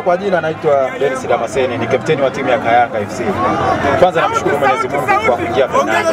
Ah, Kwa jina naitwa Dennis Damaseni, ni kapteni wa timu ya Kayanga FC. Kwanza namshukuru Mwenyezi Mungu kwa kuingia fainali.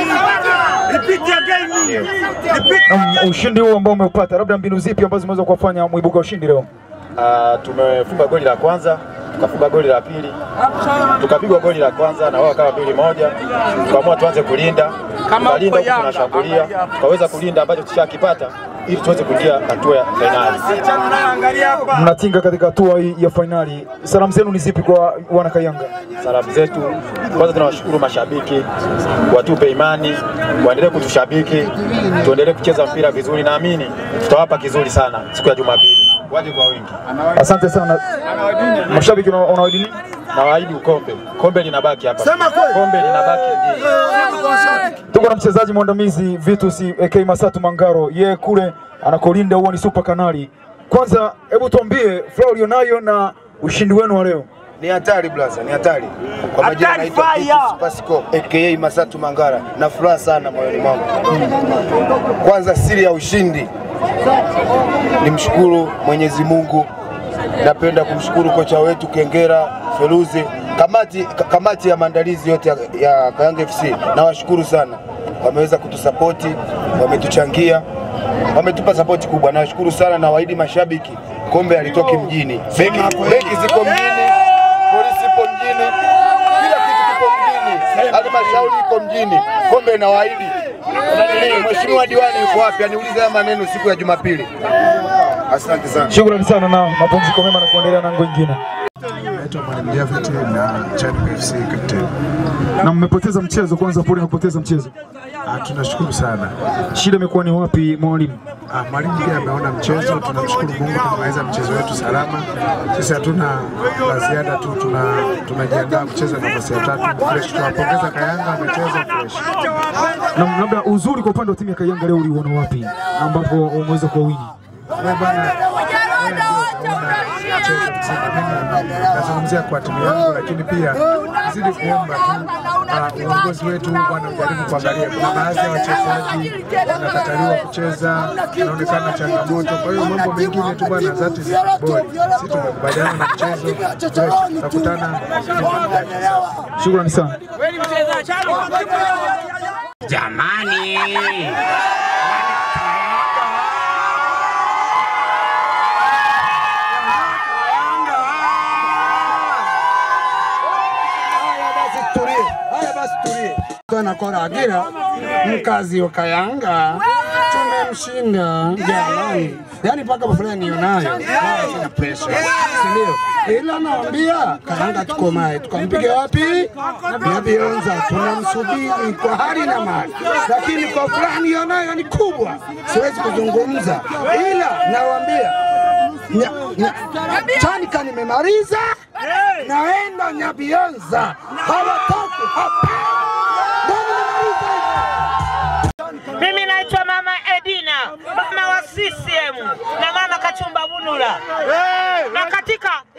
Ndio. Na ushindi huu ambao umeupata, labda mbinu zipi ambazo zimeweza kuwafanya mwibuka ushindi leo? Ah, tumefunga goli la kwanza tukafunga goli la pili tukapigwa goli la kwanza na wao kama mbili moja, tukaamua tuanze kulinda, tukalinda huku tunashambulia, tukaweza kulinda ambacho tushakipata ili tuweze kuingia hatua ya fainali. Mnatinga katika hatua hii ya fainali, salamu zenu ni zipi kwa wana Kayanga? Salamu zetu kwanza, tunawashukuru mashabiki, watupe imani, waendelee kutushabiki, tuendelee kucheza mpira vizuri. Naamini tutawapa kizuri sana siku ya Jumapili, waje kwa wingi. Asante sana. Mashabiki una- unawaahidi nini? na waahidi ukombe, kombe linabaki hapa, kombe linabaki mjini. Tuko na mchezaji mwandamizi Vitus AK Masatu Mangaro, yeye kule anakolinda huo ni super kanali. Kwanza hebu tuambie furaha ulionayo na ushindi wenu wa leo. Ni hatari blaza, ni hatari. Kwa majina naitwa Vitus Pasco aka Masatu Mangara, na furaha sana moyoni mwangu. Kwanza siri ya ushindi nimshukuru Mwenyezi Mungu. Napenda kumshukuru kocha wetu Kengera Feruzi, kamati, ka- kamati ya maandalizi yote ya, ya Kayanga FC. Nawashukuru sana, wameweza kutusapoti, wametuchangia, wametupa sapoti kubwa. Nawashukuru sana na waahidi mashabiki, kombe halitoki mjini, beki, beki ziko mjini, polisi ipo mjini, kila kitu kipo mjini, halmashauri iko mjini, kombe inawaahidi. Mheshimiwa diwani yuko wapi? Aniulize haya maneno siku ya Jumapili. Asante sana. Shukrani sana na mapumziko mema na kuendelea na ngo ingine. Naitwa Mwalimu Javet na Chadwick FC captain. Na mmepoteza mchezo, kwanza pole kupoteza mchezo. Ah, tunashukuru sana. Shida imekuwa ni wapi mwalimu? Ah, mwalimu pia ameona mchezo, tunamshukuru Mungu tumemaliza mchezo wetu salama. Sisi hatuna la ziada tu, tuna tunajiandaa kucheza nafasi ya tatu fresh. Tunawapongeza Kayanga, wamecheza fresh. Na labda uzuri kwa upande wa timu ya Kayanga leo uliuona wapi ambapo umeweza kuwawini? Wewe bwana, wewe ndio utaona mchezo mzima. Mimi nazungumzia kwa timu yangu, lakini pia zidi kuomba tu ah, uongozi wetu bwana ujaribu kuangalia, kuna baadhi ya wachezaji wanakataliwa kucheza, inaonekana changamoto. Kwa hiyo mambo mengine tu bwana, that is football. Sisi tumekubaliana na mchezo, fresh, tutakutana Shukrani sana. Jamani, Nakora Agira mkazi wa Kayanga tumemshinda jamani, yaani mpaka furaha nionayo, wala sina presha, si ndio? Ila naambia Kayanga tukomae, tukampiga wapi? Na Bionza tunamsubiri kwa hali na mali, lakini kwa furaha nionayo ni kubwa, siwezi kuzungumza, ila nawaambia Nya- nya- Chanika nimemaliza, naenda Nyabionza, hawataki hapa. Ndio nimemaliza hivyo. Mimi naitwa Mama Edina, mama wa CCM na mama Kachumba Bunula, na katika